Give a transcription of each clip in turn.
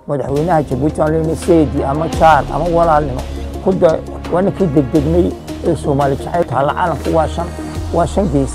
madaxweynaha jabuuti aan leenahay seedi ama jaar ama walaalnimo kuda waa ninkii degdegnay ee soomaali jacayl taalla calanka waa shan waa shan gees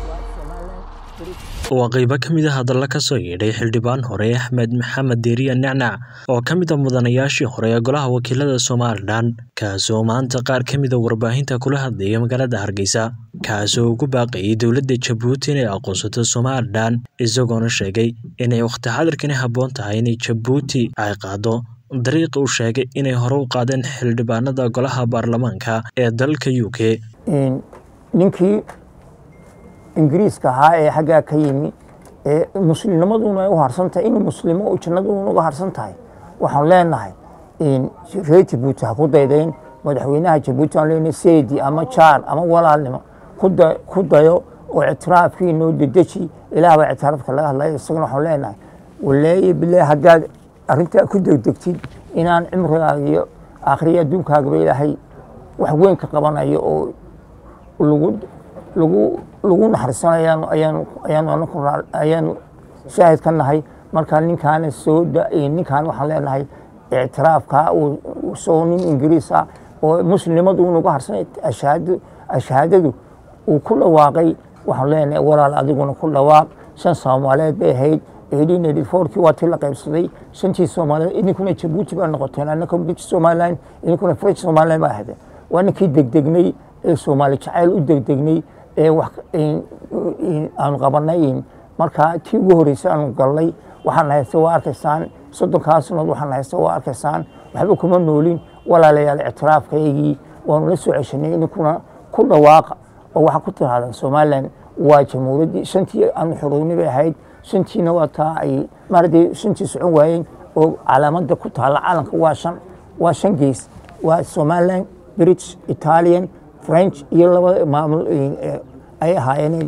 waa qaybo ka mid a hadalla ka soo yeedhay xildhibaan hore axmed maxamed deeriya nacnac oo ka mid a mudanayaashii hore ee golaha wakiilada somalilan kaasoo maanta qaar ka mid a warbaahinta kula hadlaya magaalada hargeysa kaasoo ugu baaqayay dowladda jabuuti inay aqoonsato somalilan isagoona sheegay inay wakhti xadirkani habboon tahay inay jabuuti ay qaado dariiqa uu sheegay inay hore u qaadeen xildhibaanada golaha baarlamaanka ee dalka u k ninkii ingiriiska ahaa ee xaggaa ka yimi ee muslimnimaduna ay u harsan tahay inuu muslimo jannaduna uga harsan tahay waxaan leenahay reer jabuuti ha ku daydayn madaxweynaha jabuuti aan leenahay seedi ama jaar ama walaalnimo ku dayo oo ictiraafkii noo dedeji ilaah baa ictiraafka laga hadlaya isagana waxaan leenahay waleeye bilaah haddaad arrintaa ku degdegtid inaan cimrigaaga iyo aakhriya adduunkaagaba ilaahay wax weyn ka qabanayo oo lagu lagu lagu naxariisanayaan ayaanu ayaanu anaku ayaanu shaahid ka nahay marka ninkaana soo ninkaan waxaan leenahay ictiraafka uu soo nin ingiriis ah oo muslimnimadu unuga harsanay ashahaadadu ashahaadadu uu ku dhawaaqay waxaan leenahay walaal adiguna ku dhawaaq shan soomaaliyeed bay ahayd eighteen eighty fourkii waa tii la qaybsaday shantii soomaaliyeed idinkuna jabuuti baa noqoteen annaka british somaliland idinkuna french somaliland baa ahaydeen waa ninkii degdegnay ee soomaali jacayl u degdegnay ee wax aanu qabanay marka tii ugu horreysay aanu galnay waxaan haysta waa arkaysaan soddonkaa sanood waxaan haysta waa arkaysaan waxba kuma noolin walaalayaal ictiraafkaygii waanu la soo ceshanay idinkuna ku dhawaaqa oo waxaa ku tirahdaan somaliland waa jamhuuriyaddii shantii aanu xorownay bay ahayd shantiina waa taa ay maaragtay shantii socon waayeen oo calaamadda ku taalla calanka waa shan waa shan gees waa somaliland british italian french iyo labada maamul ay ahaayeen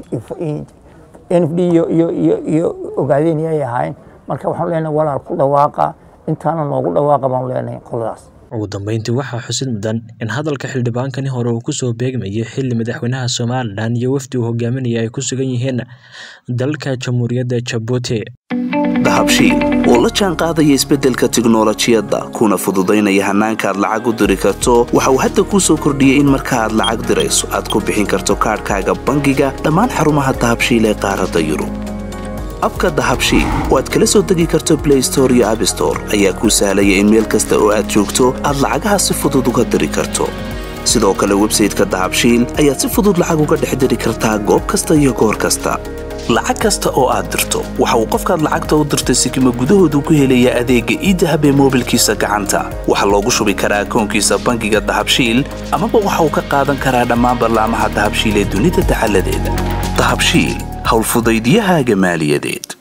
n f d iyo ogaadeen ay ahaayeen marka waxaan leenahay walaal ku dhawaaqa intaana noogu dhawaaqa baan leenahay qoladaas ugu dambeyntii waxaa xusid mudan in hadalka xildhibaankani hore uu kusoo beegmayay xili madaxweynaha somalilan iyo wafdi uu hogaaminaya ay ku sugan yihiin dalka jamhuuriyadda jabuuti dahabshiil oo la jaan qaadaya isbeddelka tiknolojiyadda kuna fududaynaya hannaanka aad lacag u diri karto waxa uu hadda kuu soo kordhiyey in marka aad lacag dirayso aad ku bixin karto kaadhkaaga bangiga dhammaan xarumaha dahabshiil ee qaaradda yurub abka dahabshiil oo aad kala soo degi karto blay store iyo abstore ayaa kuu sahlaya in meel kasta oo aad joogto aad lacagaha si fudud uga diri karto sidoo kale websayteka dahabshiil ayaad si fudud lacag uga dhex diri kartaa goob kasta iyo goor kasta lacag kasta oo aad dirto waxa uu qofkaad lacagta u dirtay sikima gudahoodu ku helayaa adeegga iidahab ee moobilkiisa gacanta waxaa loogu shubi karaa akoonkiisa bangiga dahabshiil amaba waxa uu ka qaadan karaa dhammaan ballaamaha dahabshiil ee dunida dacaladeeda dahabshiil howlfudaydyahaaga maaliyadeed